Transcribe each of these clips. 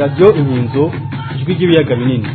radiyo inkinzo ijwi ry'ibiyaga binini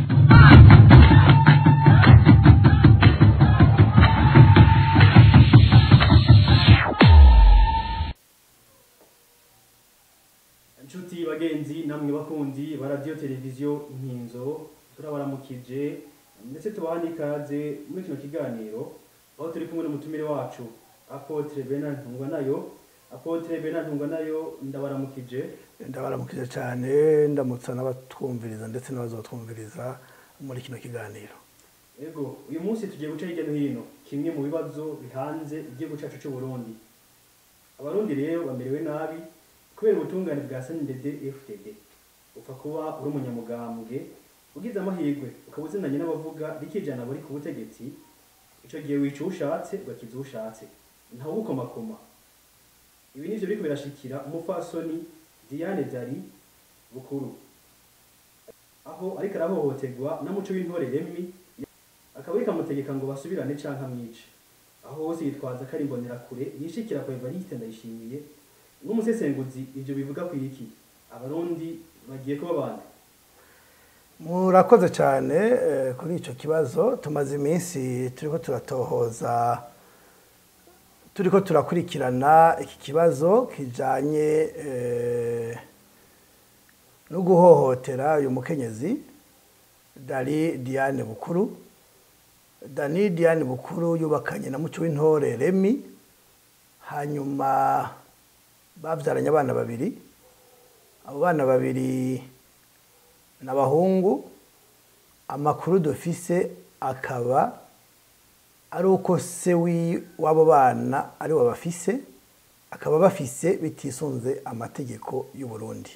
inshuti bagenzi namwe bakundi ba radiyo televiziyo inkinzo turabaramukije ndetse tubaha n'ikaze muri kino kiganiro aho turi kumwe n'umutumire wacu apotre bernard ntungwa nayo apotre bernard ntungwa nayo ndabaramukije ndabaramukije cyane ndamutsa n'abatwumviriza ndetse n'abazatwumviriza muri kino kiganiro Ego, uyu munsi tugiye guca hirya no hino kimwe mu bibazo bihanze igihugu cyacu cy'u Burundi. Abarundi rero bamerewe nabi kubera ubutungane bwa SNDD FDD. Upfa kuba uri umunyamugambwe ugize amahirwe ukaba uzinanye n'abavuga rikijana bari ku butegetsi ico gihe wica ushatse ugakiza ushatse ntawe ugukomakoma ibi nivyo biriko birashikira umupfasoni Diane Dari Bukuru aho ariko arahohoterwa na muco w'intore Remy akaba bikamutegeka ngo basubirane canke amwice aho hose yitwaza ko ari imbonerakure yishikira kwa Evariste Ndayishimiye nk'umusesenguzi ivyo bivuga ku iki abarundi bagiye kuba bande murakoze cyane eh, kuri icyo kibazo tumaze iminsi turiko turatohoza turiko turakurikirana iki kibazo kijanye eh, no guhohotera uyu mukenyezi dari diane bukuru dani diane bukuru yubakanye na muco w'intore remi hanyuma babyaranye abana babiri abo bana babiri ni abahungu amakuru dufise akaba ari uko se wi- w'abo bana ari we bafise akaba bafise bitisunze amategeko y'u Burundi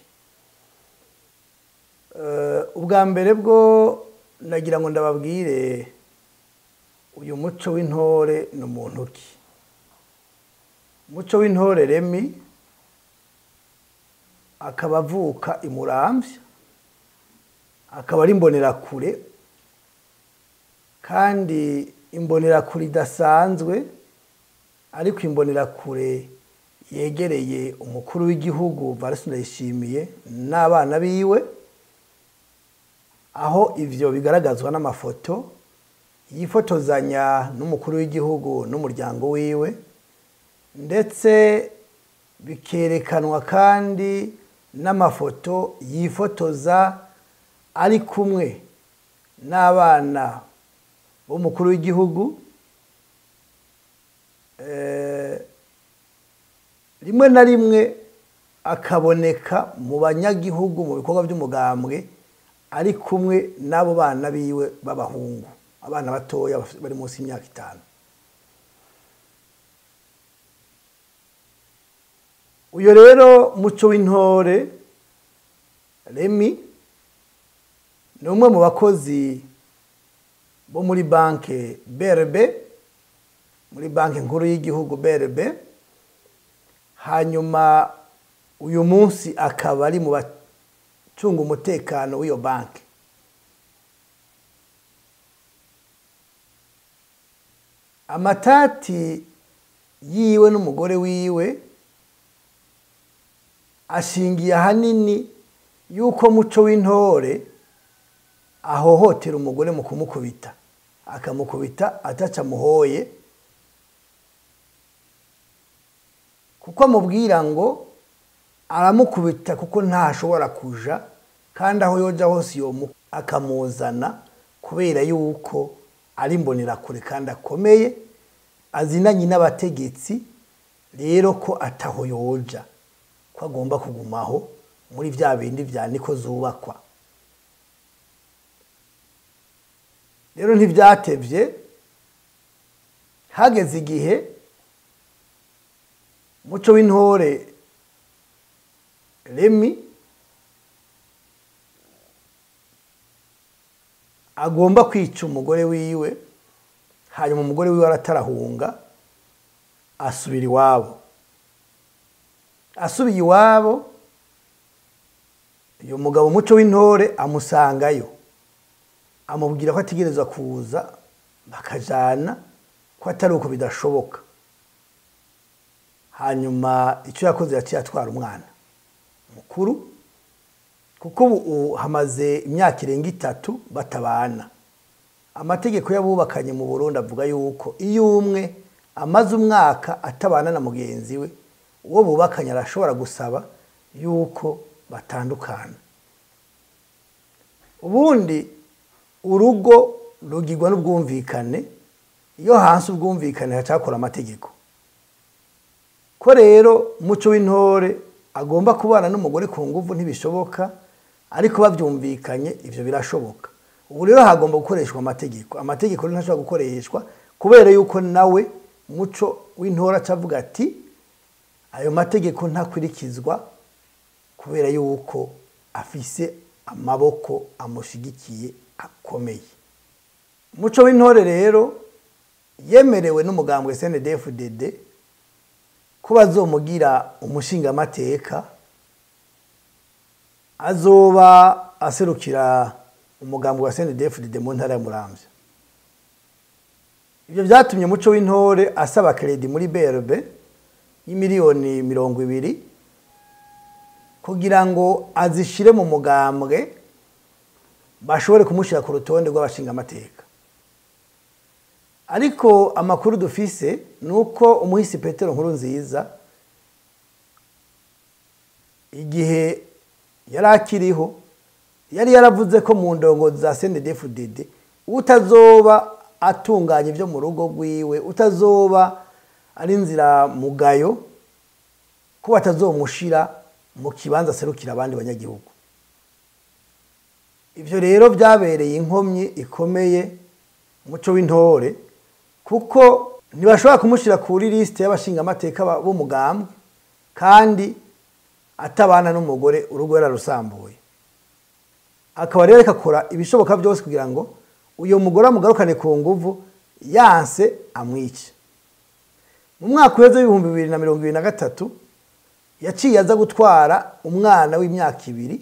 Eh, ubwa mbere bwo nagira ngo ndababwire uyu muco w'intore ni umuntu ki umuco w'intore remi akaba avuka i muramvya akaba ari imbonerakure kandi imbonerakure idasanzwe ariko imbonerakure yegereye umukuru w'igihugu varisi ndayishimiye n'abana biwe aho ivyo bigaragazwa n'amafoto yifotozanya n'umukuru w'igihugu n'umuryango wiwe ndetse bikerekanwa kandi n'amafoto yifotoza ari kumwe n'abana b'umukuru w'igihugu Eh, rimwe na rimwe akaboneka mu banyagihugu mu bikorwa by'umugambwe ari kumwe n'abo bana biwe b'abahungu abana batoya bafite- bari munsi y'imyaka itanu uyu rero muco w'intore remi ni umwe mu bakozi bo muri banki brb muri banki nkuru y'igihugu brb hanyuma uyu munsi akaba ari mu bacunga umutekano w'iyo banki amatati yiwe n'umugore wiwe ashingiye ahanini yuko muco w'intore ahohotera umugore mu kumukubita akamukubita ataca amuhoye kuko amubwira ngo aramukubita kuko ntashobora kuja kandi aho yoja hose yomu akamuzana kubera yuko ari imbonerakure kandi akomeye azinanye n'abategetsi rero ko ataho yoja ko agomba kugumaho muri bya bindi vya niko zubakwa rero ntibyatevye hageze igihe muco w'intore remi agomba kwica umugore wiwe hanyuma umugore wiwe aratarahunga asubira iwabo asubiye iwabo uyu mugabo muco w'intore amusangayo amubwira ko ategereza kuza bakajana ko atari uko bidashoboka hanyuma icyo yakoze yaciye atwara umwana mukuru kuko ubu hamaze imyaka irenga itatu batabana amategeko y'abubakanye mu burundi avuga yuko iyo umwe amaze umwaka atabana na mugenzi we uwo bubakanye arashobora gusaba yuko batandukana ubundi urugo rugirwa n'ubwumvikane iyo hansi ubwumvikane hacakora amategeko ko rero umuco w'intore agomba kubana n'umugore ku nguvu ntibishoboka ariko babyumvikanye ibyo birashoboka ubu rero hagomba gukoreshwa amategeko amategeko rero ntashobora gukoreshwa kubera yuko nawe muco w'intore acavuga ati ayo mategeko ntakurikizwa kubera yuko afise amaboko amushigikiye akomeye umuco w'intore rero yemerewe n'umugambwe snedfdd ko bazomugira umushingamateka azoba aserukira umugambwe wa snedfdd mu ntara ya muramvya ibyo byatumye umuco w'intore asaba kredi muri brb y'imiliyoni mirongo ibiri kugira ngo azishire mu mugambwe bashobore kumushyira ku rutonde rw'abashingamateka ariko amakuru dufise ni uko umuhisi petero nkuru nziza igihe yari akiriho yari yaravuze ko mu ndongo za snedfdd utazoba atunganya ibyo mu rugo rwiwe utazoba ari inzira mugayo ko batazomushira mu kibanza aserukira abandi banyagihugu ibyo rero byabereye inkomyi ikomeye umuco w'intore kuko ntibashobora kumushyira kuri lisite y'abashingamateka b'umugambwe kandi atabana n'umugore urugo yararusambuye akaba rero akakora ibishoboka byose kugira ngo uyu mugore amugarukane ku nguvu yanse amwice mu mwaka uheze w'ibihumbi bibiri na mirongo ibiri na gatatu yaciye aza gutwara umwana w'imyaka ibiri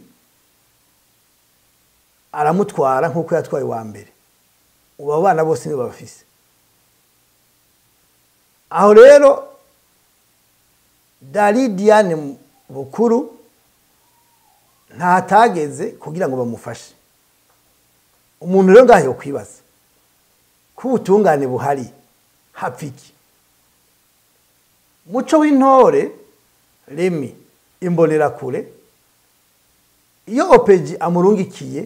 aramutwara nk'uko yatwaye uwa mbere ubu abo bana bose nibo babafise aho rero dari diane bukuru ntatageze kugira ngo bamufashe umuntu rero ngaho kwibaza ko ubutungane buhari hapfa iki muco w'intore remi imbonerakure iyo opeji amurungikiye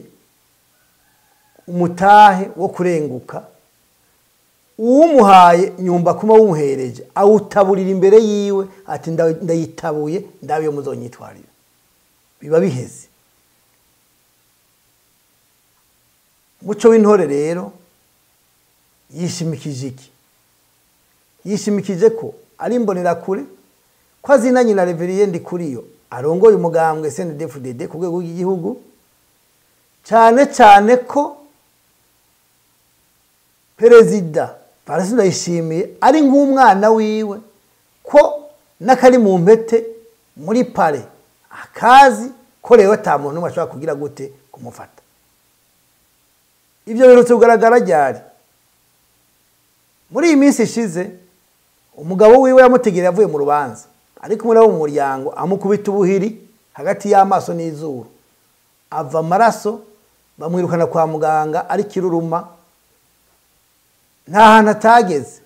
umutahe wo kurenguka uwumuhaye nyumba kuma wumuhereje awutaburira imbere yiwe ati ndayitabuye ndabe yo muzonyitwarira biba biheze muco w'intore rero yishimikije iki yishimikije ko ari imbonerakure ko azinanye na reveriyende kuri yo arongoye umugambwe snedfdd ku rwego rw'igihugu cyane cyane ko perezida parasi ndayishimiye ari nk'umwana wiwe ko n'akari mu mpete muri pare akazi ko rero ata muntu n'umwe ashobora kugira gute kumufata ibyo birutse kugaragara ryari muri iyi minsi ishize umugabo wiwe yamutegereye avuye mu rubanza ariko muri abo mu muryango amukubita ubuhiri hagati y'amaso n'izuru ava amaraso bamwirukana kwa muganga ari kiruruma nta hantu atageze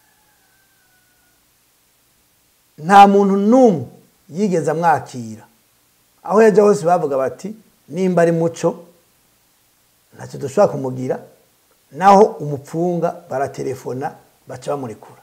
nta muntu n'umwe yigeze amwakira aho yajya hose bavuga bati nimba ari muco ntacyo dushobora kumugira naho umupfunga baratelefona baca bamurekura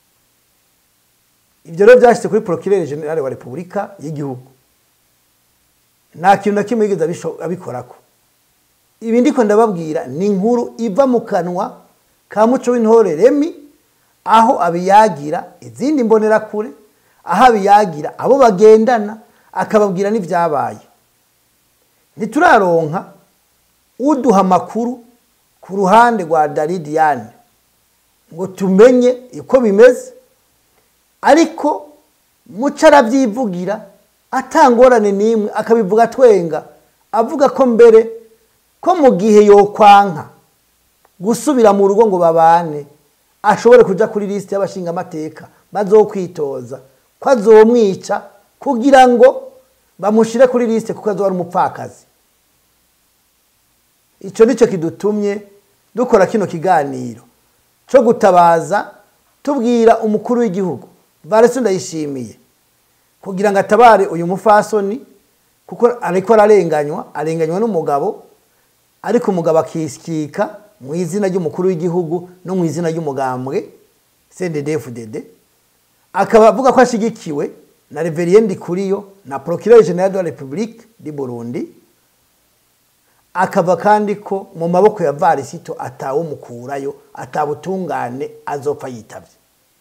ibyo rero byashyize kuri porokirere generale wa repubulika y'igihugu nta kintu na kimwe yigeze abikorako ibi ndiko ndababwira ni inkuru iva mu kanwa ka muco w'intore remi aho abiyagira izindi mbonerakure aho abiyagira abo bagendana akababwira n'ibyabaye ntituraronka uduha amakuru ku ruhande rwa daridiyane ngo tumenye uko bimeze ariko muco arabyivugira atangorane n'imwe akabivuga atwenga avuga ko mbere ko mu gihe yokwanka gusubira mu rugo ngo babane ashobore kujya kuri lisite y'abashingamateka bazokwitoza ko azomwica kugira ngo bamushyire kuri lisite kuko azoba ari umupfakazi icyo nicyo kidutumye dukora kino kiganiro cyo gutabaza tubwira umukuru w'igihugu varese ndayishimiye kugira ngo atabare uyu mufasoni kuko ariko ararenganywa arenganywa n'umugabo ariko umugabo akisikika mu izina ry'umukuru w'igihugu no mu izina ry'umugambwe cddfdd akaba avuga ko ashyigikiwe na reveriyende kuriyo na procureur general de la republique di burundi akava kandi ko mu maboko ya varisito atawumukurayo atabutungane azopfa yitabye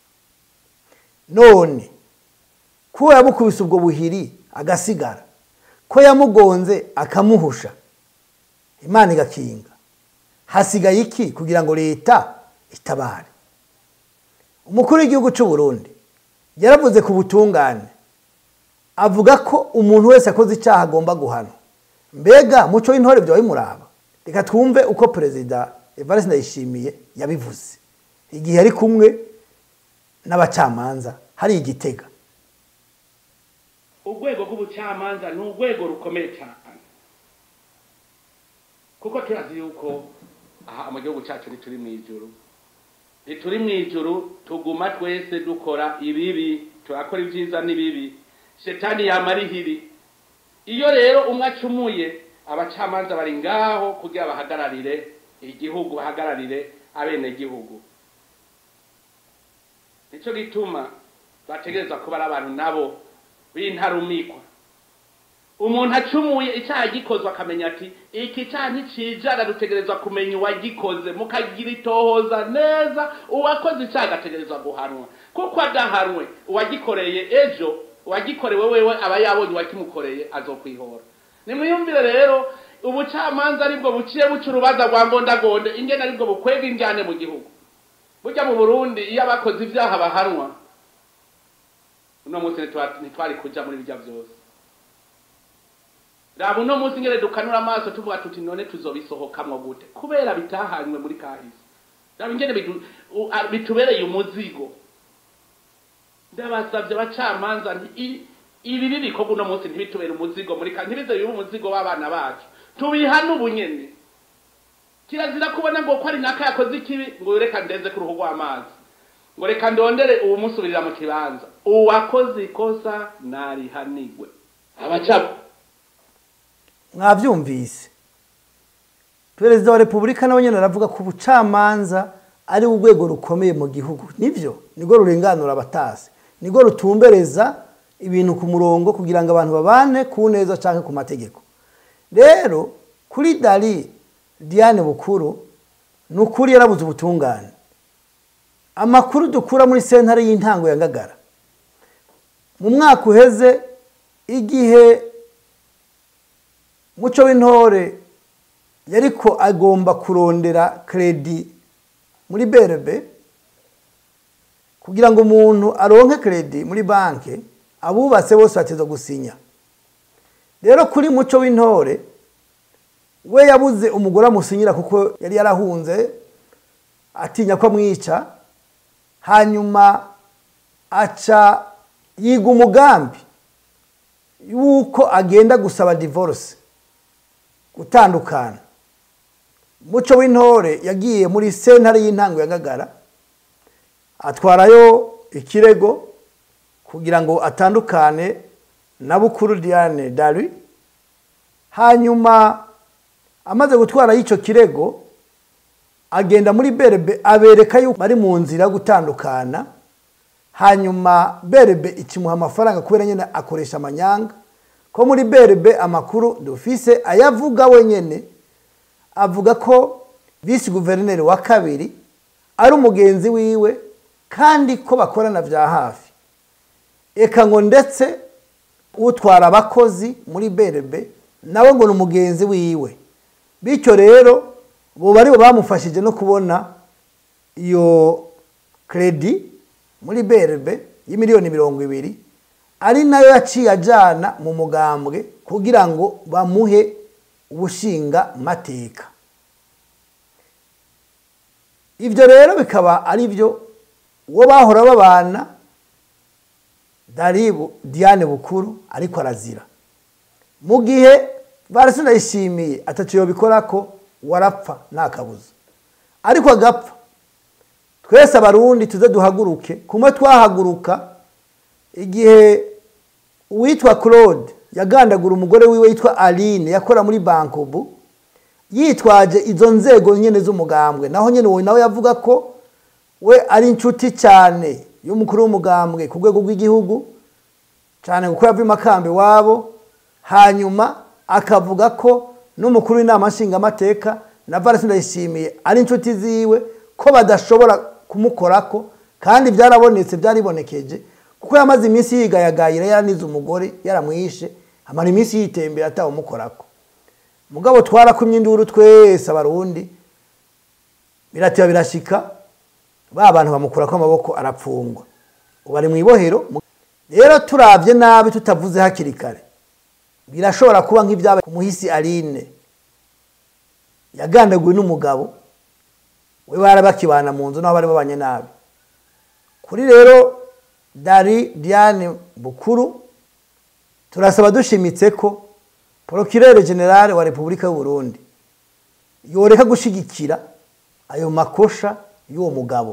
none ko yamukubise ubwo buhiri agasigara ko yamugonze akamuhusha imana igakinga hasigaye iki kugira ngo leta itabare umukuru w'igihugu cy'u Burundi yaravuze ku butungane avuga ko umuntu wese akoze icyaha agomba guhanwa mbega muco w'intore byawe muraba reka twumve uko perezida evariste ndayishimiye yabivuze igihe yari kumwe n'abacamanza hari igitega urwego rw'ubucamanza ni urwego rukomeye cyane kuko turazi yuko aha mu gihugu cyacu ntituri mu ijuru ntituri mu ijuru tuguma twese dukora ibibi turakora ibyiza n'ibibi shetani yamara ihiri iyo rero umwe acumuye abacamanza bari ngaho kugira bahagararire igihugu bahagararire abenegihugu nicyo gituma bategereza kuba ari abantu nabo b'intarumikwa umuntu acumuye icyaha gikozwe akamenya ati iki cyaha nticijana dutegerezwa kumenya uwagikoze mukagira itohoza neza uwakoze icyaha agategerezwa guhanwa kuko adahanwe uwagikoreye ejo uwagikorewe wewe aba yabonye uwakimukoreye azokwihora nimwiyumvire rero ubucamanza aribwo buciye buca urubanza rwa ngondagonde ingene aribwo bukwega injyane mu gihugu burya mu burundi iyo abakoze ibyaha bahanwa uno munsi ntitwari kuja muri birya byose raba uno munsi ngere dukanura amaso tuvuga tuti none tuzobisohokamwo gute kubera bitahanywe muri kahise raba ingene bitubereye umuzigo ndabasabye abacamanza ibi bibikorwa uno munsi ntibitubere umuzigo muri kahise ntibize bibe umuzigo w'abana bacu tubihane ubunyene kirazira kubona ngo ko ari naka yakoze ikibi ngo reka ndenze ku ruhu rw'amazi ngo reka ndondere uwumusubirira mu kibanza uwakoze ikosa narihanigwe abacamanza mwabyumvise perezida wa repubulika nawe nyine aravuga ko ubucamanza ari urwego rukomeye mu gihugu nibyo nibwo rurenganura abatasi nibwo rutumbereza ibintu ku murongo kugira ngo abantu babane ku neza cyangwa ku mategeko rero kuri dari diane bukuru ni ukuri yarabuze ubutungane amakuru dukura muri sentare y'intango ya ngagara mu mwaka uheze igihe muco w'intore yariko agomba kurondera kredi muri berebe kugira ngo umuntu aronke kredi muri banki abubatse bose bateza gusinya rero kuri muco w'intore we yabuze umugore amusinyira kuko yari yarahunze atinya ko amwica hanyuma aca yiga umugambi yuko agenda gusaba divorce gutandukana muco w'intore yagiye muri sentare y'intango ya ngagara atwarayo ikirego kugira ngo atandukane na bukuru diane dari hanyuma amaze gutwara y'icyo kirego agenda muri berebe abereka yuko bari mu nzira yo gutandukana hanyuma berebe ikimuha amafaranga kubera nyine akoresha amanyanga ko muri berebe amakuru dufise ayavuga wenyine avuga ko visi guverineri wa kabiri ari umugenzi wiwe kandi ko bakorana bya hafi eka ngo ndetse utwara abakozi muri berebe nawe ngo ni umugenzi wiwe bityo rero bo bari bamufashije no kubona iyo kredi muri berebe y'imiliyoni mirongo ibiri ari nayo yaciye ajyana mu mugambwe kugira ngo bamuhe ubushinga mateka ibyo rero bikaba ari byo uwo bahora babana daribu diane bukuru ariko arazira mu gihe barasinayishimiye atatu bikora ko warapfa nta kabuza ariko agapfa twese abarundi tuze duhaguruke kumwe twahaguruka igihe uwitwa claude yagandagura umugore wiwe yitwa aline yakora muri bankobu yitwaje izo nzego nyine z'umugambwe naho nyine uwo nawe yavuga ko we ari inshuti cyane y'umukuru w'umugambwe ku rwego rw'igihugu cyane kuko yavuye makambi wabo hanyuma akavuga ko n'umukuru w'inama nshingamateka na valesi ndayishimiye ari inshuti ziwe ko badashobora kumukorako kandi byarabonetse byaribonekeje kuko yamaze iminsi yigayagayira yaranize umugore yaramwishe amara iminsi yitembera atawumukorako mugabo twarakumye induru twese abarundi birateba birashika ba bantu bamukurako amaboko arapfungwa ubu ari mu ibohero rero turabye nabi tutavuze hakiri kare birashobora kuba nk'ibyabaye ku muhisi aline yagandaguwe n'umugabo we bari bakibana mu nzu naho bari babanye nabi kuri rero dari diane bukuru turasaba dushimitse ko porokirere generale wa repubulika y'u Burundi yoreka gushyigikira ayo makosha y'uwo mugabo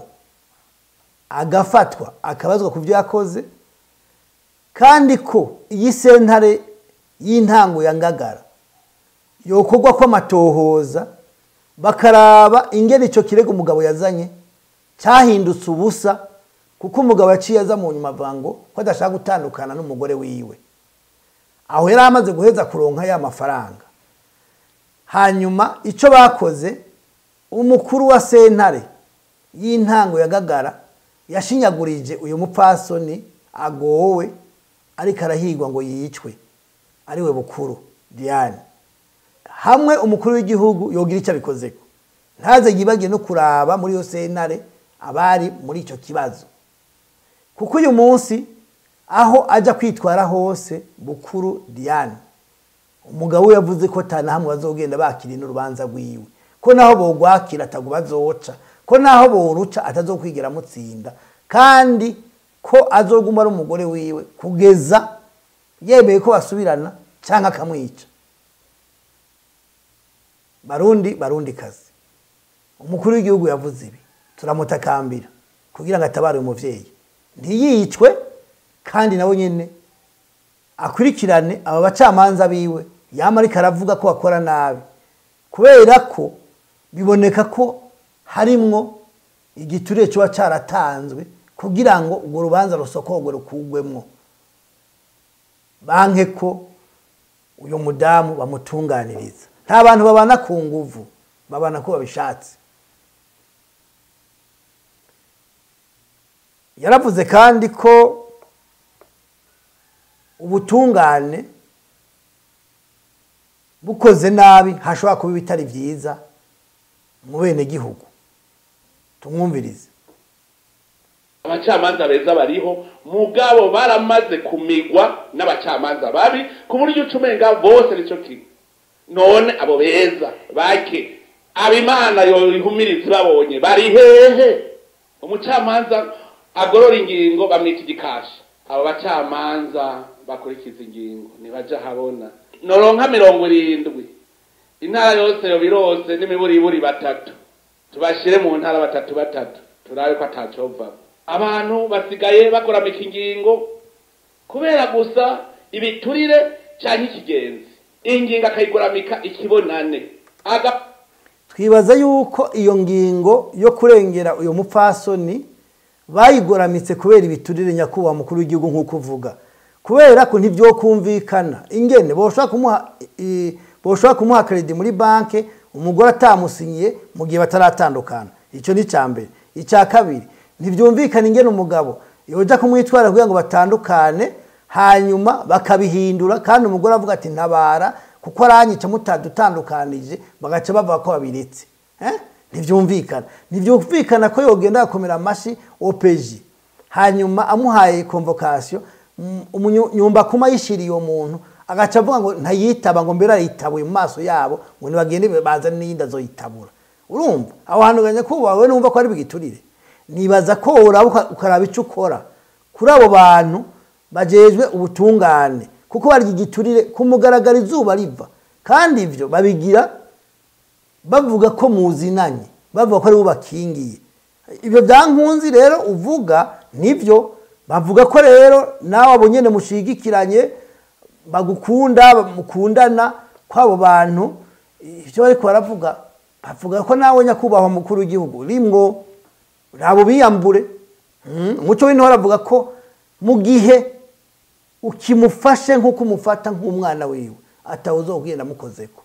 agafatwa akabazwa ku byo yakoze kandi ko iyi sentare y'intango ya ngagara yokorwa ko amatohoza bakaraba ingene icyo kirego umugabo yazanye cyahindutse ubusa kuko umugabo yaciye aza mu nyuma avango ko adashaka gutandukana n'umugore wiwe aho yari amaze guheza kuronka ya mafaranga hanyuma icyo bakoze umukuru wa sentare y'intango ya gagara yashinyagurije uyu mupfasoni agowe ariko arahigwa ngo yicwe ariwe bukuru diane hamwe umukuru w'igihugu yogira icyo abikozeko ntaze yibagire no kuraba muri iyo sentare abari muri icyo kibazo kuko uyu munsi aho ajya kwitwara hose bukuru diane umugabo we yavuze ko hamwe bazogenda bakira n'urubanza rwiwe ko naho bogwakira atago bazoca ko naho boruca atazokwigira amutsinda kandi ko azoguma ari umugore wiwe kugeza yemeye ko basubirana cyangwa akamwica barundi barundi kazi umukuru w'igihugu yavuze ibi turamutakambira kugira ngo atabare umubyeyi ntiyicwe kandi nawe nyine akurikirane aba bacamanza biwe yaba ariko aravuga ko bakora nabi kubera ko biboneka ko harimwo igiturire kiba cyaratanzwe kugira ngo urwo rubanza rusokorwe rukugwemo banke ko uyu mudamu bamutunganiriza nta bantu babana ku nguvu babana ko babishatse yaravuze kandi ko ubutungane bukoze nabi hashobora kuba ibitari byiza mu bene gihugu tumwumvirize abacamanza beza bariho mugabo baramaze kumigwa n'abacamanza babi ku buryo uca umenga bose nicyo kimwe none abo beza bake abimana yohumiriza babonye bari hehe umucamanza agorora ingingo bamwita igikashi abo bacamanza bakurikiza ingingo ntibaja habona noronka mirongo irindwi intara yose yo birose n'imiburiburi batatu tubashire mu ntara batatu batatu turabe ko atacovamo abantu basigaye bakoramika ingingo kubera gusa ibiturire cyangwa ikigenzi ingingo akayikoramika ikibonane aga twibaza yuko iyo ngingo yo kurengera uyu mupfasoni bayigoramitse kubera ibiturire nyakubahwa mukuru w'igihugu nk'uko uvuga kubera ko ntibyokumvikana ingene boshobora kumuha i- boshobora kumuha kredi muri banki umugore atamusinyiye mu gihe bataratandukana icyo ni icya mbere icya kabiri ntibyumvikana ingene umugabo yoja kumwitwara kugira ngo batandukane hanyuma bakabihindura kandi umugore avuga ati ntabara kuko aranyica mutadutandukanije bagaca bavuga ko babiretse Eh? ntibyumvikana ntibyumvikana ko yogenda agakomera amashyi opeji hanyuma amuhaye konvokasiyo nyumba kuma yishiriye uwo muntu agaca avuga ngo ntayitaba ngo mbere arayitabuye mu maso yabo ngo ntibagende bazane n'iyindi azoyitabura urumva aho hantu ganya ko wawe numva ko ari bwiturire nibaza ko uraba uka- ukaraba icyo ukora kuri abo bantu bajejwe ubutungane kuko barya igiturire ku mugaragaro izuba riva kandi ibyo babigira bavuga ko muzinanye bavuga ko ari bo bakingiye ibyo bya nkunzi rero uvuga nibyo bavuga ko rero nawe abo nyine mushigikiranye bagukunda mukundana kw'abo bantu ibyo bari baravuga bavuga ko nawe nyakubahwa mukuru w'igihugu rimwo ntabwo biyambure Mm, umuco w'intore avuga ko mu gihe ukimufashe nk'uko umufata nk'umwana wiwe atawuzo kugenda amukozeko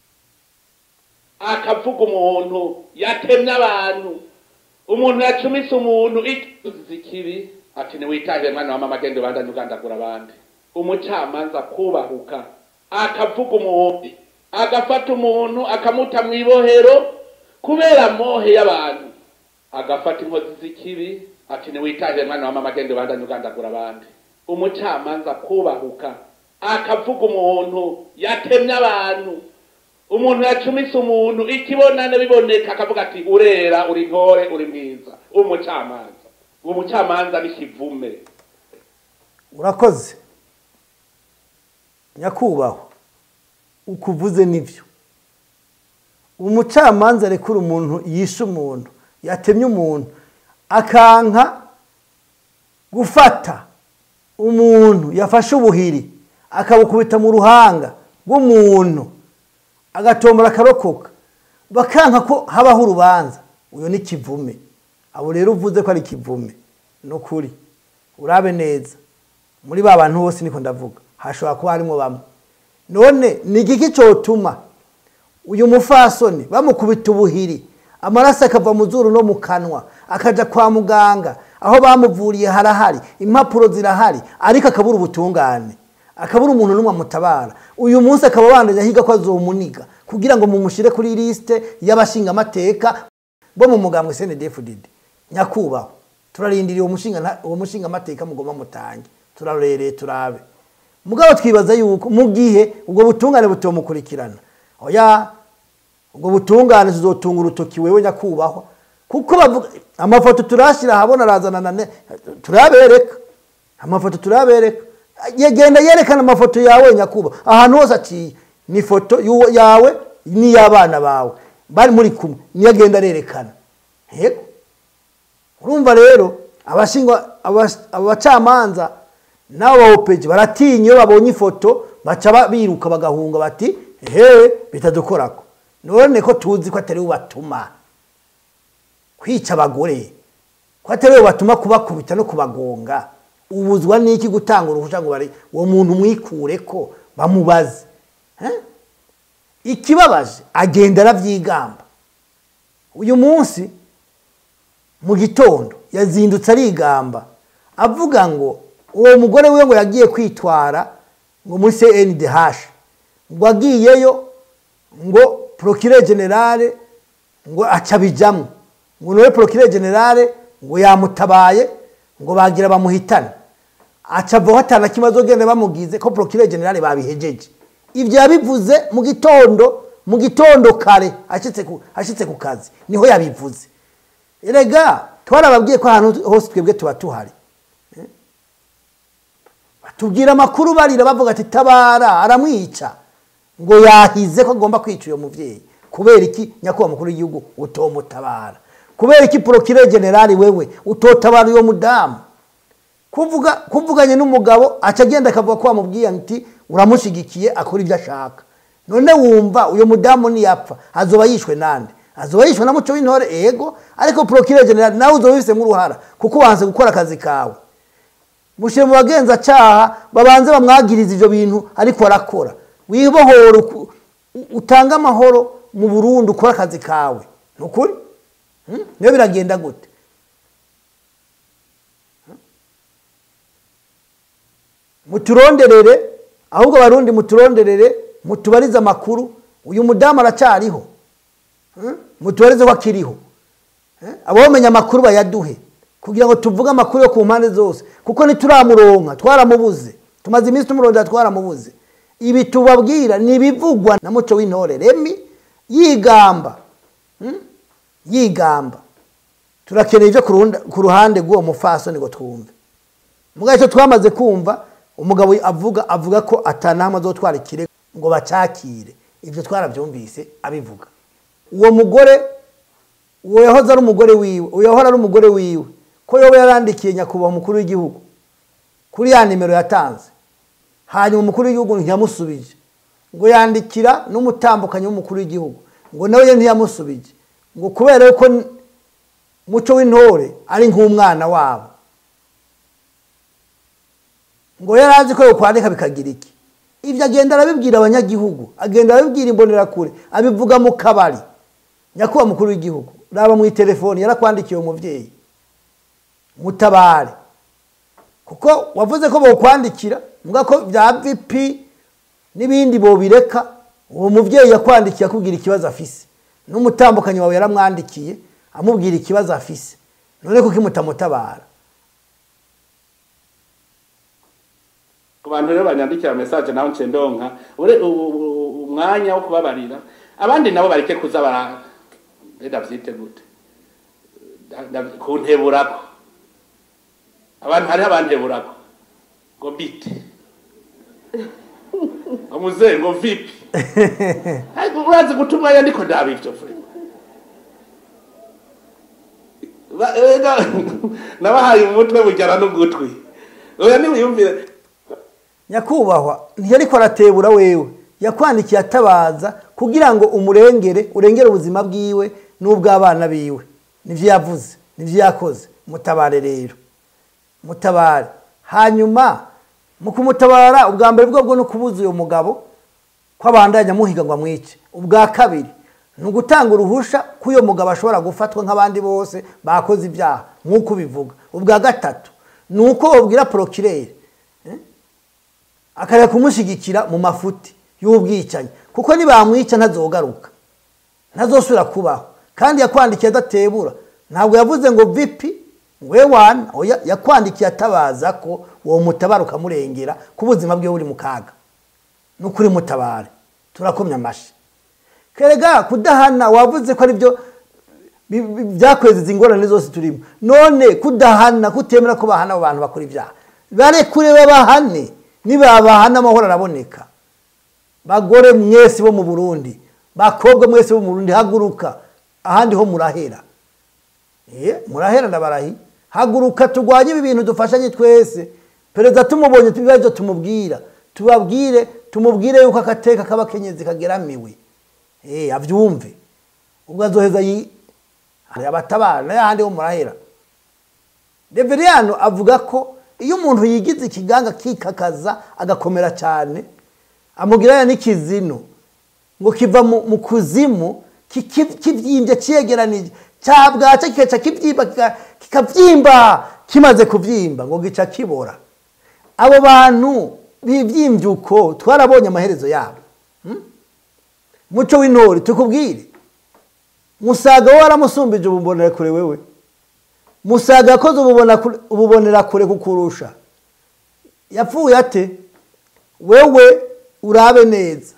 akavuga umuntu yatemye abantu umuntu yacumise umuntu ikizi kibi ati ntiwitahire mwana wa mama agenda ubandanye ugandagura abandi umucamanza kubahuka akavuga umuntu agafata umuntu akamuta mu ibohero kubera mohe y'abantu agafata inkozi z'ikibi ati ntiwitahire mwana wa mama agenda ubandanye ugandagura abandi umucamanza kubahuka akavuga umuntu yatemye abantu umuntu yacumise umuntu ikibonane biboneka akavuga ati urera uri ntore uri mwiza umucamanza uwo mucamanza ni kivume urakoze nyakubahwa ukuvuze nibyo umucamanza arekura umuntu yishe umuntu yatemye umuntu akanka gufata umuntu yafashe ubuhiri akabukubita mu ruhanga rw'umuntu agatombora akarokoka bakanka ko habaho urubanza uyu ni kivume abo rero uvuze ko ari kivume ni ukuri urabe neza muri ba bantu bose niko ndavuga hashobora kuba harimo bamwe none ni igiki cyotuma uyu mufasoni bamukubita ubuhiri amaraso akava mu zuru no mu kanwa akajya kwa muganga aho bamuvuriye harahari impapuro zirahari ariko akabura ubutungane akabura umuntu n'umwe amutabara uyu munsi akaba abandanya ahiga ko azomuniga kugira ngo mumushyire kuri lisite y'abashingamateka bo mu mugambwe cndfdd nyakubahwa turarindiriye uwo mushingamateka mugomba mutange turarereye turabe mugabo twibaza yuko mu gihe ubwo butungane butomukurikirana oya ubwo butungane tuzotunga urutoki wewe nyakubahwa kuko bavuga amafoto turashyira ahabona arazana na turabereka amafoto turabereka genda yerekana amafoto yawe nyakubahwa ahantu hose aciye ni ifoto yawe n'iy'abana bawe bari muri kumwe niyo agenda arerekana yego urumva rero abacamanza n'abo bawopeji baratinya iyo babonye ifoto baca biruka bagahunga bati ehe bitadukorako none ko tuzi ko atari we batuma kwica abagore ko atari we batuma kubakubita no kubagonga ubuzwa n'iki gutanga uruhushya ngo bari uwo muntu mwikure ko bamubaze ikibabaje agenda arabyigamba uyu munsi mu gitondo yazindutse arigamba avuga ngo uwo mugore we ngo yagiye kwitwara ngo muri cndh ngo agiyeyo ngo porokire generale ngo acabijyamo ngo niwe porokire generale ngo yamutabaye ngo bagira bamuhitane acavaho atana kibazo agenda bamugize ko porokire generale babihejeje ibyo yabivuze mu gitondo mu gitondo kare ashyitse ku kazi niho yabivuze erega twarababwiye ko ahantu hose twebwe tuba tuhari batubwira amakuru barira bavuga ati tabara aramwica ngo yahize ko agomba kwica uyu mubyeyi kubera iki nyakubahwa mukuru w'igihugu utomutabara kubera iki porokire generali wewe utotabara uwo mudamu kuvuganye n'umugabo aca agenda akavuga ko wamubwiye ati uramushyigikiye akora ibyo ashaka none wumva uyu mudamu niyapfa azoba yishwe nande azoba yishwe na muco w'intore ego ariko porokire generali nawe uzoba ubifitemo uruhara kuko wanze gukora akazi kawe mushyire mu bagenzacyaha babanze bamwagiriza ibyo bintu ariko arakora wibohora utange amahoro mu burundu ukora akazi kawe ni ukuri niyo biragenda gute muturonderere ahubwo abarundi muturonderere mutubarize amakuru uyu mudamu aracyariho mutubarize ko akiriho abamenya amakuru bayaduhe kugira ngo tuvuge amakuru yo ku mpande zose kuko ntituramuronka twaramubuze tumaze iminsi tumurondera twaramubuze ibi tubabwira ni ibivugwa na muco w'intore remi yigamba yigamba turakeneye ibyo ku ruhande rw'uwo mufasoni ngo twumve mugabo icyo twamaze kumva umugabo avuga avuga ko atanama zo ikirego ngo bacakire ibyo twarabyumvise abivuga uwo mugore uwo yahoze ari umugore wiwe uwo yahora ari umugore wiwe ko yoba yarandikiye nyakubahwa umukuru w'igihugu kuri ya nimero yatanze hanyuma umukuru w'igihugu ntiyamusubije ngo yandikira n'umutambukanyi w'umukuru w'igihugu ngo nawe ye ntiyamusubije ngo kubera yuko n- muco w'intore ari nk'umwana wabo ngo yari azi ko yokwandika bikagira iki ibyo agenda arabibwira abanyagihugu agenda arabibwira imbonerakure abivuga mu kabari nyakubahwa mukuru w'igihugu raba mu itelefoni yarakwandikiye uwo mubyeyi mutabare kuko wavuze ko bokwandikira mvuga ko bya vipi n'ibindi bobireka uwo mubyeyi yakwandikiye akubwira ikibazo afise n'umutambukanyi wawe yaramwandikiye amubwira ikibazo afise none kuko imutamutabara ku bantu rero banyandikira message naho nce ndonka ure u- u- umwanya wo kubabarira abandi nabo bareke kuza bara enda vyite gute Da- da- kunteburako abantu hariho abanteburako ngo bite ngo muzehe ngo vipi ariko urazi guta umwanya ndiko ndaba ivyo frema Ba- ega, nabahaye umutwe bujyana n'ugutwi oya niwiyumvire nyakubahwa ntiyariko aratebura wewe yakwandikiye atabaza kugira ngo umurengere urengere ubuzima bwiwe n'ubw'abana biwe nivyo yavuze nivyo yakoze mutabare rero mutabare hanyuma mu kumutabara ubwa mbere bwo bwo no kubuza uyu mugabo ko abandanya amuhiga ngo amwice ubwa kabiri ni ugutanga uruhusha ko uyu mugabo ashobora gufatwa nk'abandi bose bakoze ibyaha nk'uko ubivuga ubwa gatatu ni uko wabwira porokirere akareka kumushyigikira mu mafuti y'ubwicanyi kuko nibamwica ntazogaruka ntazosubira kubaho kandi yakwandikiye adatebura ntabwo yavuze ngo vipi we wana oya yakwandikiye atabaza ko uwo mutabara ukamurengera ko ubuzima bwe buri mu kaga ni ukuri mutabare turakomya amashyi kerega kudahana wavuze ko ari byo bi- bi- byakweza ingorane zose turimo none kudahana kutemera ko bahana abo bantu bakora ibyaha barekure babahane nibabahana amahoro araboneka bagore mwese bo mu burundi bakobwa mwese bo mu burundi haguruka ahandi ho murahera Eh, murahera ndabarahi haguruka turwanye ibi bintu dufashanye twese perezida tumubonye ibibazo tumubwira tubabwire tumubwire yuko akateka k'abakenyezi kageramiwe Eh, avyumve ubwo azoheza yi hari abatabara n'ayahandi ho murahera reveriyano avuga ko iyo umuntu yigize ikiganga kikakaza agakomera cyane amugirana n'ikizino ngo kiva mu mu kuzimu kiki- kibyimbye cyegeranije cyabwaca kigaca kibyimba kika- kikabyimba kimaze kubyimba ngo gica kibora abo bantu bibyimbye uko twarabonye amaherezo yabo Hmm? muco w'intore tukubwire musaga we waramusumbije ububonera kure wewe musaga yakoze ububona kure- ububonera kure kukurusha yapfuye ate wewe urabe neza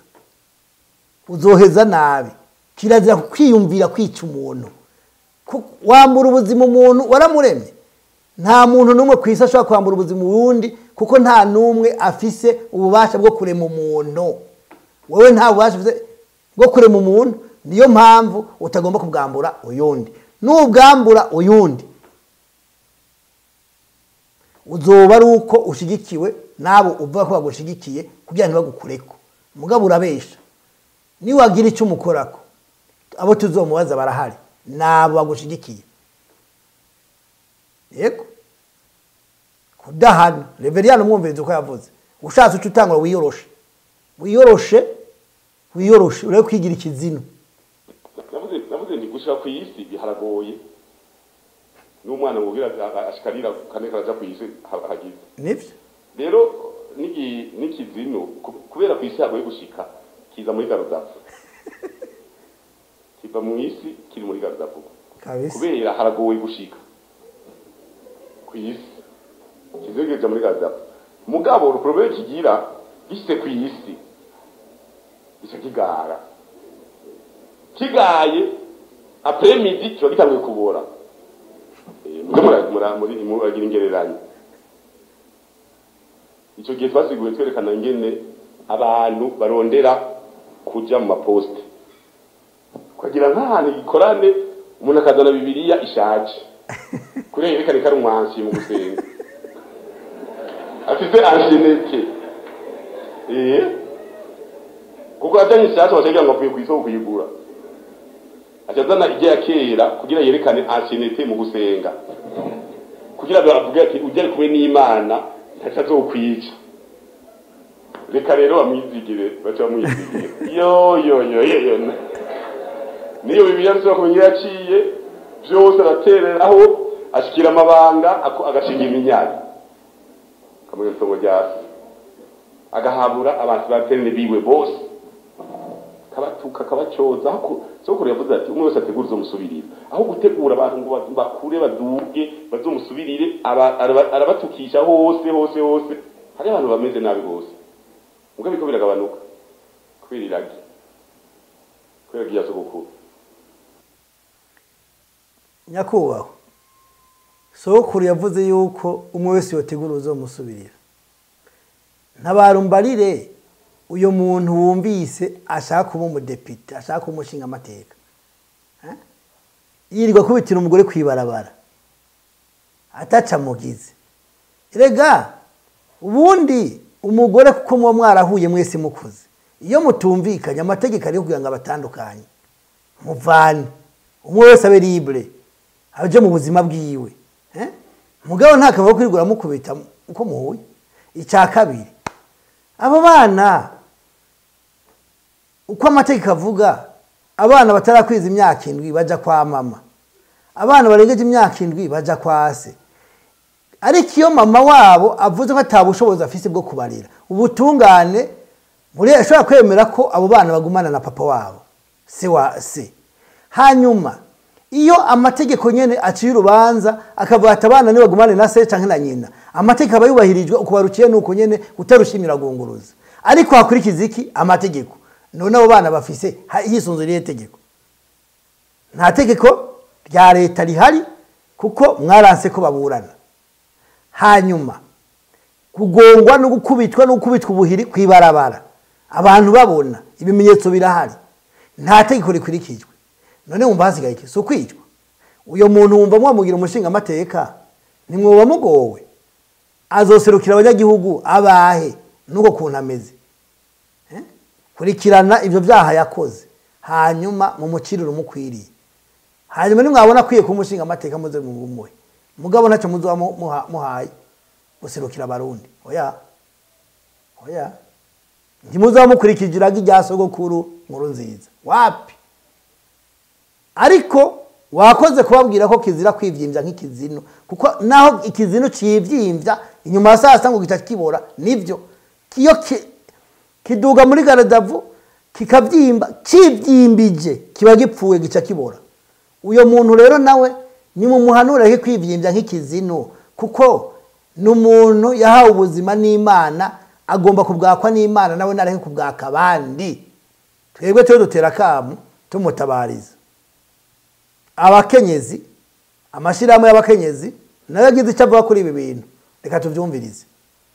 uzoheza nabi kirazira kwiyumvira kwica umuntu Ku- wambura ubuzima umuntu waramuremye nta muntu n'umwe ku isi ashobora kwambura ubuzima uwundi kuko nta n'umwe afise ububasha bwo kurema umuntu wowe nta bubasha ufise bwo kurema umuntu niyo mpamvu utagomba kubwambura uyundi nubwambura uyundi uzoba ari uko ushigikiwe nabo uvuga ko bagushigikiye kugira ntibagukureko mugabo urabesha niwagira icyo umukorako abo tuzomubaza barahari nabo bagushigikiye yego kudahana reveriyani umwumviriza uko yavuze ushatse uca utangura wiyoroshe wiyoroshe wiyoroshe urebe kwigira ikizino navuze navuze ndi gushika ku isi biharagoye n'umwana wubwira ashikarira kane karaja ku isi ha- hagize nibyo rero n'igi- n'ikizino ku- kubera ku isi hagoye gushika kiza muri garudafu kiva mu isi kiri muri garudafu kabisa kubera haragoye gushika ku isi kizegeje muri garudafu mugabo uruprobleme kigira gishitse ku isi gica kigara kigaye après midi kiba gitanguye kubora Eh, mwe mura- mura- muri muragira ingereranyo icyo gihe twasiguye twerekana ingene abantu barondera kuja mu maposite ukagira nk'ahantu igikorane umuntu akazana bibiriya ishaje kuriya yerekane ko ari umwansi mu gusenga afite anjenete eh kuko ajyanye ishaje bashaka ngo avuye ku isoko kuyigura ajazana ijya ya kera kugira yerekane anjenete mu gusenga kugira ngo avuge ati ujya kumwe n'imana ntacyo azokwica reka rero bamwizigire baca bamwizigire yo yo yo yo yo niyo bibiliya nshobora kumenya iyo yaciye byose aratereraho ashikira amabanga ako- agashinga iminyari kamwe itongo rya se agahabura abantu baterane biwe bose kabatuka kabacyoza aho ku- sokuru yavuze ati umwe wese ategura uzomusubirira aho gutegura abantu ngo ba- bakure baduge bazomusubirire aba- araba- arabatukisha hose hose hose hari abantu bameze nabi bose ubwo biriko biragabanuka kubera iragi kubera iragi ya sogokuru nyakubahwa sokuru yavuze yuko umwe wese yotegura uzomusubirira ntabarumbarire uyu muntu wumvise ashaka kuba umudepite ashaka kuba umushinga amateka yirirwa kubitira umugore ku ibarabara ataca mugize rega ubundi umugore kuko muba mwarahuye mwese mukuze iyo mutumvikanye amategeko ariyo kugira ngo abatandukanye muvane umwe wese abe libre aje mu buzima bwiwe eh? mugabo nta kamaro kwirigura mukubita uko muhuye icya kabiri abo bana uko amategeko avuga abana batarakwiza imyaka indwi baja kwa mama abana barengeje imyaka indwi baja kwa se ariko iyo mama wabo avuze ko atabushobozi afise bwo kubarira ubutungane muri ashobora kwemera ko abo bana bagumana na papa wabo se wa se hanyuma iyo amategeko nyene aciye urubanza akavuga ati abana nibagumane na se canke na nyina amategeko aba yubahirijwe uko baruciye nuko nyene utarushimira gunguruza ariko hakurikiza iki amategeko none abo bana bafise ha- hisunze irihe tegeko nta tegeko rya leta rihari kuko mwaranse ko baburana hanyuma kugongwa no gukubitwa no gukubitwa ubuhiri ku ibarabara abantu babona ibimenyetso birahari nta tegeko rikurikijwe none wumva hasigaye iki si ukwicwa uyo muntu wumva mwamugira umushinga amateka nimwoba mugowe azoserukira abanyagihugu abahe nuko kuntu ameze Eh? kurikirana ibyo byaha yakoze hanyuma mumucirire umukwiriye hanyuma nimwabona akwiye kuba umushinga amateka muze mumuhe mugabo ntacyo muzoba mu- muha- muhaye guserukira abarundi oya oya ntimuzaba mukurikije iragi rya sogokuru nkuru nziza wapi ariko wakoze kubabwira ko kizira kwivyimbya nk'ikizino kuko naho ikizino civyimbya inyuma ya saa sita ngo gica kibora nivyo iyo ki- kiduga muri garadavu kikavyimba civyimbije kiba gipfuye gica kibora uyo muntu rero nawe nimumuhanure he kwivyimbya nk'ikizino kuko ni umuntu yahawe ubuzima n'imana agomba kubwakwa n'imana nawe nareke kubwaka abandi twebwe tuwe dutera akamu tumutabariza abakenyezi amashyirahamwe y'abakenyezi nayo agize icyo avuga kuri ibi bintu reka tubyumvirize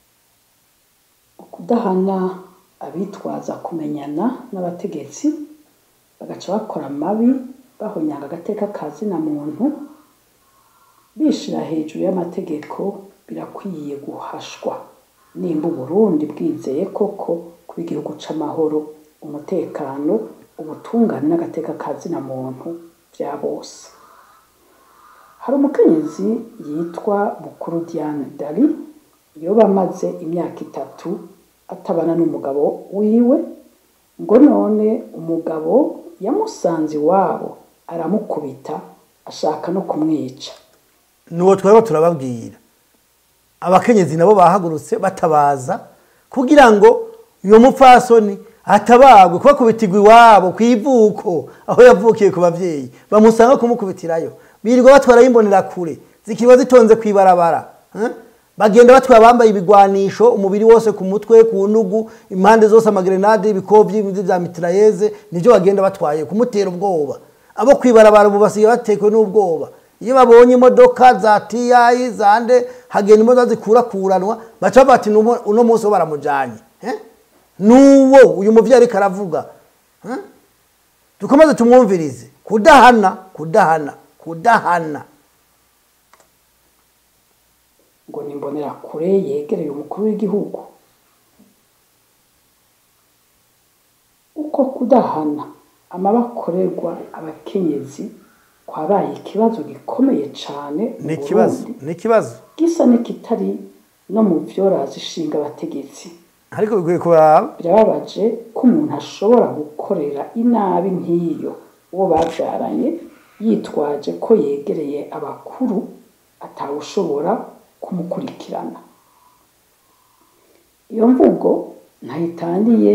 kudahana abitwaza kumenyana n'abategetsi bagaca bakora amabi bahonyanga agateka ka zina muntu bishira hejuru y'amategeko birakwiye guhashwa nimba uburundi bwizeye koko kuba igihugu c'amahoro umutekano ubutungane n'agateka ka zina muntu bya bose hari umukenyezi yitwa bukuru diane dari yoba amaze imyaka itatu atabana n'umugabo wiwe ngo none umugabo yamusanze iwabo aramukubita ashaka no kumwica nuwo twariho turababwira abakenyezi nabo bahagurutse batabaza kugira ngo uyo mupfasoni atabagwe kubakubitirwa iwabo ku ivuko aho yavukiye ku babyeyi bamusanga kumukubitirayo birirwa batwara yimbonera kure zikiba zitonze ku ibarabara eh? bagenda batwara bambaye ibigwanisho umubiri wose ku mutwe ku ntugu impande zose amagrenade ibikovyi vya mitrayeze nivyo bagenda batwaye kumutera ubwoba abo kwibarabara ubu basigaye batekwe n'ubwoba iyo babonye imodoka za tiyayi zande hagenda imodoka zikurakuranwa baca bati "Numo- uno munsi wo baramujanye eh? nuwo uyu muvyeyi ariko aravuga eh? dukomeze tumwumvirize kudahana kudahana kudahana ngo nimbonera kure yegereye umukuru w'igihugu uko kudahana amabakorerwa abakenyezi kwabaye ikibazo gikomeye cyane mu ni ikibazo Burundi. ni ikibazo gisa n'ikitari no mu vyorazi ishinga abategetsi ariko bikwiye kuraba birababaje ko umuntu ashobora gukorera inabi nk'iyo uwo babyaranye yitwaje ko yegereye abakuru atawushobora kumukurikirana iyo mvugo ntayitangiye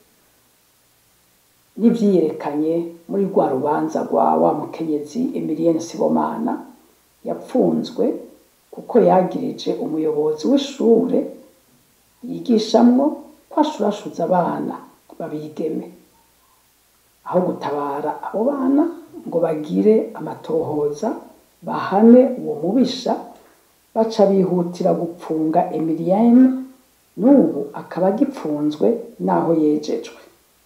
n'ibyiyerekanye muri rwa rubanza rwa wa mukenyezi emilienne sibomana yapfunzwe kuko yagirije umuyobozi w'ishure yigishamwo ko ashurashuza abana babigeme aho gutabara abo bana ngo bagire amatohoza bahane uwo mubisha baca bihutira gupfunga emilienne n'ubu akaba agipfunzwe n'aho yejejwe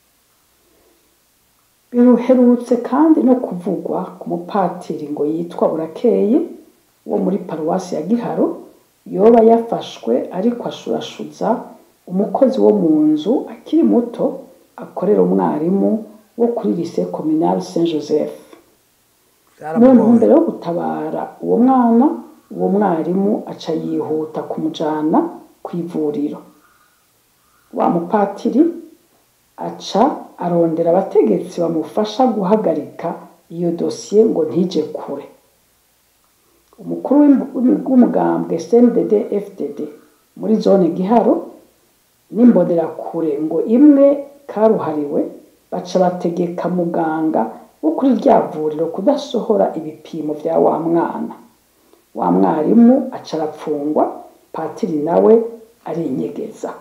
biruherutse kandi no kuvugwa ku mupatiri ngo yitwa burakeye wo muri paruwasi ya giharo yoba yafashwe ariko ashurashuza umukozi wo mu nzu akiri muto akorera umwarimu wo kuri lise communale saint joseph mu byaramugoye ntumbero yo gutabara uwo mwana uwo mwarimu aca yihuta kumujana ku ivuriro wa mupatiri aca arondera abategetsi bamufasha guhagarika iyo dosiye ngo ntije kure umukuru w'im- w'umugambwe cndd fdd muri zone giharo n'imbonerakure ngo imwe karuhariwe baca bategeka muganga wo kuri rya vuriro kudasohora ibipimo vya wa mwana wa mwarimu aca arapfungwa patiri nawe arinyegeza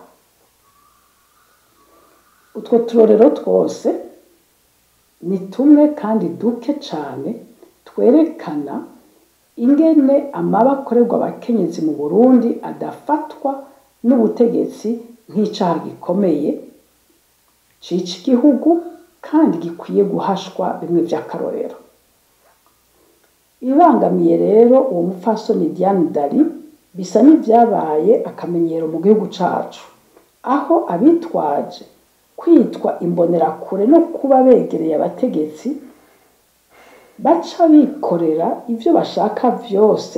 utwo turorero twose ni tumwe kandi duke cyane twerekana ingene amaba akorerwa abakenyezi mu burundi adafatwa n'ubutegetsi nk'icyaha gikomeye cica igihugu kandi gikwiye guhashwa bimwe by'akarorero ibibangamiye rero uwo mupfasoni diane dari bisa n'ibyabaye akamenyero mu gihugu cacu aho abitwaje kwitwa imbonerakure no kuba begereye abategetsi baca bikorera ibyo bashaka byose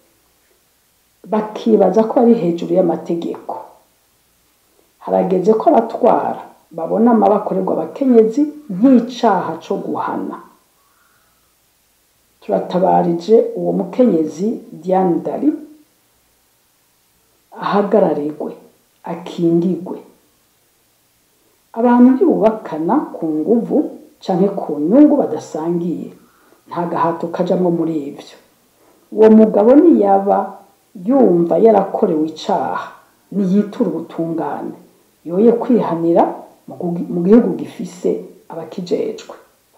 bakibaza ko ari hejuru y'amategeko harageze ko abatwara babona amabakorerwa abakenyezi nk'icaha co guhana turatabarije uwo mukenyezi diane dari ahagararirwe akingigwe abantu ntibubakana ku nguvu canke ku nyungu badasangiye nta gahato kajamwo muri ivyo uwo mugabo niyaba yumva yarakorewe icaha niyitura ubutungane yoye kwihanira mu gugi- mu gihugu gifise abakijejwe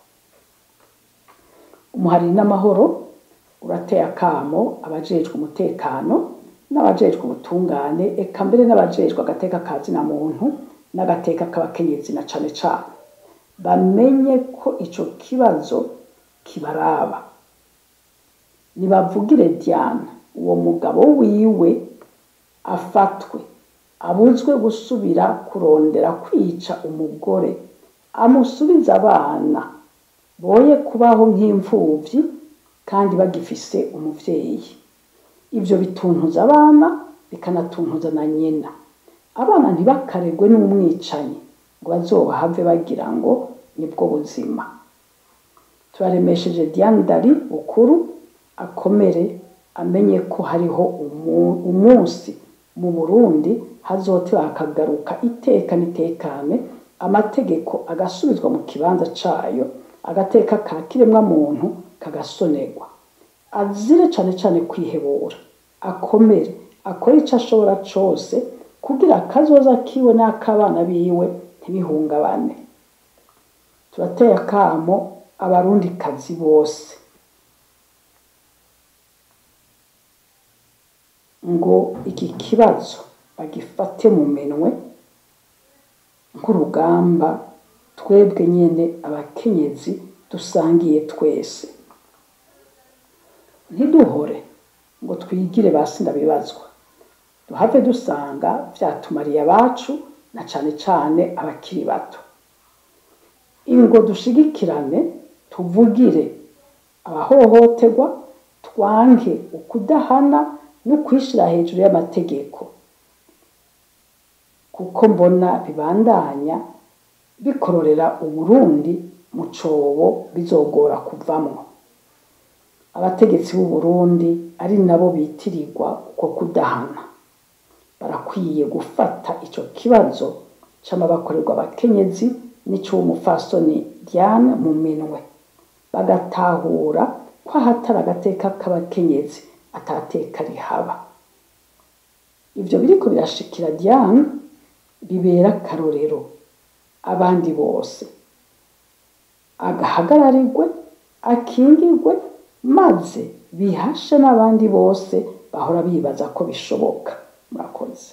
umuhari n'amahoro urateye akamo abajejwe umutekano n'abajejwe ubutungane eka mbere n'abajejwe agateka ka zina muntu n'agateka k'abakenyezi na cane cane bamenye ko ico kibazo kibaraba nibavugire Diane uwo mugabo wiwe afatwe abuzwe gusubira kurondera kwica umugore amusubiza abana boye kubaho nk'imfuvyi kandi bagifise umuvyeyi ivyo bituntuza abana bikanatuntuza na nyina abana ntibakaregwe n'umwicanyi ngo bazobahave bagira ngo nibwo buzima turaremesheje Diane Dari ukuru akomere amenye ko hariho umu- umunsi mu Burundi hazoteba hakagaruka iteka n'itekane amategeko agasubizwa mu kibanza cayo agateka ka kiremwa muntu kagasonerwa azire cane cane kwihebura akomere akore ico ashobora cose kugira akazoza kiwe n'ak'abana biwe ntibihungabane turateye akamo abarundi kazi bose ngo iki kibazo bagifate mu minwe nk'urugamba twebwe nyine abakenyezi dusangiye twese ntiduhore ngo twigire basi ndabibazwa duhave dusanga byatumariye abacu na cyane cyane abakiri bato ingo dushigikirane tuvugire abahohoterwa twange ukudahana no kwishyira hejuru y'amategeko kuko mbona bibandanya bikororera uburundi mu cobo bizogora kuvamwo abategetsi b'u Burundi ari nabo bitirirwa uko kudahana barakwiye gufata ico kibazo c'amabakorerwa abakenyezi n'ic'umufasoni Diane mu minwe bagatahura ko ahatari agateka k'abakenyezi atateka rihaba ivyo biriko birashikira Diane bibera akarorero abandi bose agahagararirwe akingirwe maze bihashe n'abandi bose bahora bibaza ko bishoboka murakoze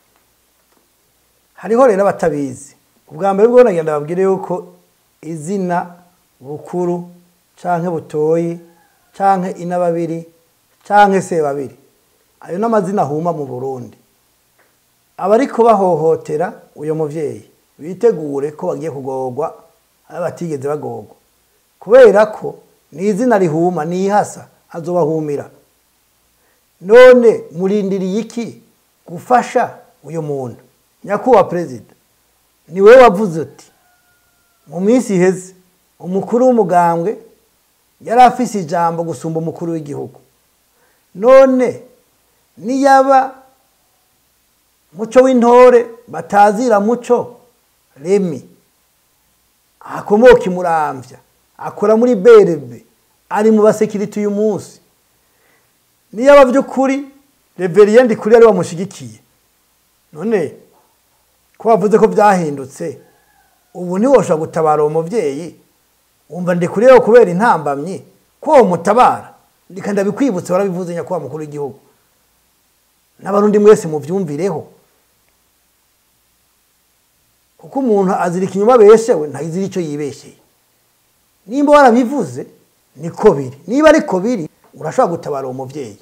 hariho rero abatabizi ubwa mbere bwo nagenda babwire yuko izina bukuru canke butoyi canke inababiri canke sebabiri ayo n'amazina ahuma mu burundi abariko bahohotera uyo muvyeyi bitegure ko bagiye kugorwa aho batigeze bagorwa kubera ko ni izina rihuma nihasa azobahumira none murindiriye iki gufasha uyu muntu nyakubahwa perezida ni wowe wavuze uti mu minsi iheze umukuru w'umugambwe yari afise ijambo gusumba umukuru w'igihugu none niyaba muco w'intore batazira muco remi akomoka imuramvya akora muri berebe ari mu basekiriti uyu munsi niyaba by'ukuri reveriyende kuri ari wamushigikiye none ko wavuze ko byahindutse ubu ntiwoshobora gutabara uwo mubyeyi wumva ndikuriyeho kubera intambamyi ko uwo mutabara ndika ndabikwibutse warabivuze nyakubahwa mukuru w'igihugu n'abarundi mwese mubyumvireho kuko umuntu azirika inyuma beshewe ntazira icyo yibesheye nimba warabivuze niko biri niba ariko biri urashobora gutabara uwo mubyeyi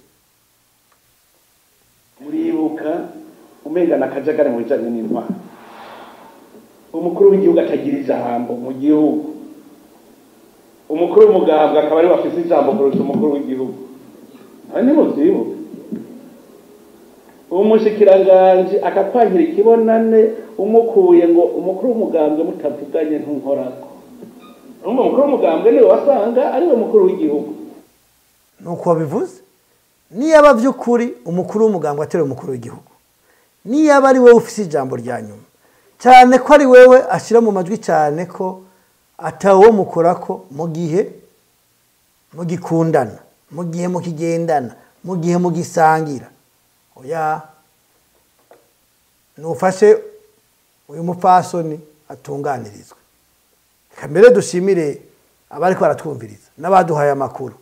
muribuka umengana akajagari mu bijyanye n'intwaro umukuru w'igihugu atagira ijambo mu gihugu umukuru w'umugambwe akaba ariwe afite ijambo kuruta umukuru w'igihugu aha ni mu byibuka umushikiranganji akakwangira ikibonane umukuye ngo umukuru w'umugambwe mutavuganye ntunkorako urumva umukuru w'umugambwe niwe wasanga ariwe mukuru w'igihugu nuko wabivuze niyaba by'ukuri umukuru w'umugambwe atari umukuru w'igihugu niyaba ari wowe ufite ijambo rya nyuma cyane ko ari wowe ashyira mu majwi cyane ko atawo mukora ko mu gihe mugikundana mu gihe mukigendana mu gihe mugisangira oya nufashe uyu mupfasoni atunganirizwe reka mbere dushimire abari baratwumviriza n'abaduhaye amakuru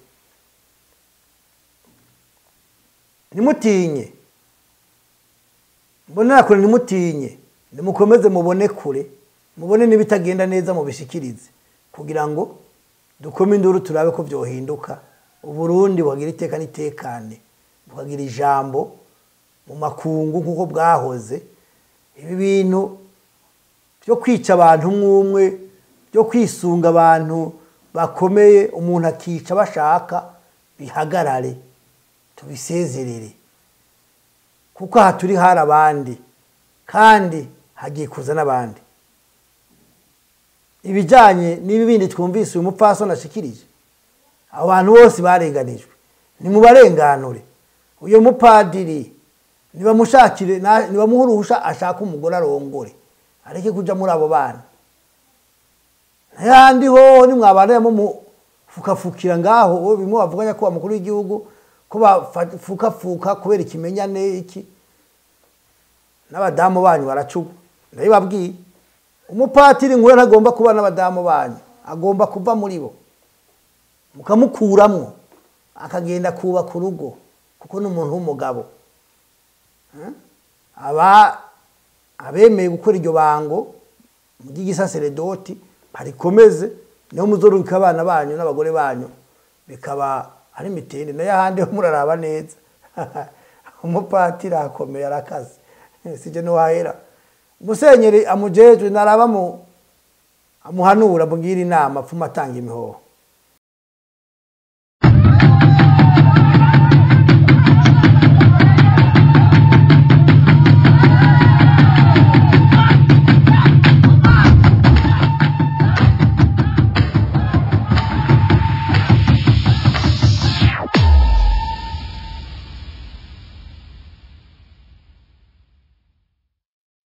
ntimutinye mbonera kure ntimutinye nimukomeze mubone kure mubone n'ibitagenda neza mubishikirize kugira ngo dukome induru turabe ko byohinduka uburundi bukagira iteka n'itekane bukagira ijambo mu makungu nk'uko bwahoze ibi bintu byo kwica abantu umwe byo kwisunga abantu bakomeye umuntu akica bashaka bihagarare tubisezerere kuko aha turi hari abandi kandi hagiye kuza n'abandi ibijyanye n'ibi bindi twumvise uyu mupfasoni ashikirije abo bantu bose barenganijwe ni mu barenganure uyu mupadiri nibamushakire nibamuhe uruhusha ashaka umugore arongore areke kujya muri abo bana n'ayandi ho nimwabana mufukafukira ngaho bimwe bavuga nyakubahwa mukuru w'igihugu ko bafukafuka kubera ikimenyane iki n'abadamu banyu baracugwa ndabibabwiye umupatiri nk'uwo ntagomba kuba n'abadamu banyu agomba kuva muri bo mukamukuramo akagenda kubaka urugo kuko ni umuntu w'umugabo aba abemeye gukora iryo bango ry'igisaseredoti barikomeze niho muzorubika abana banyu n'abagore banyu bikaba ari mitende nayo ahandi ho muraraba neza umupatiri akomeye arakaze sije ntiwahera musenyeri amujejwe naraba mu amuhanura amubwira inama apfuma atanga imihoho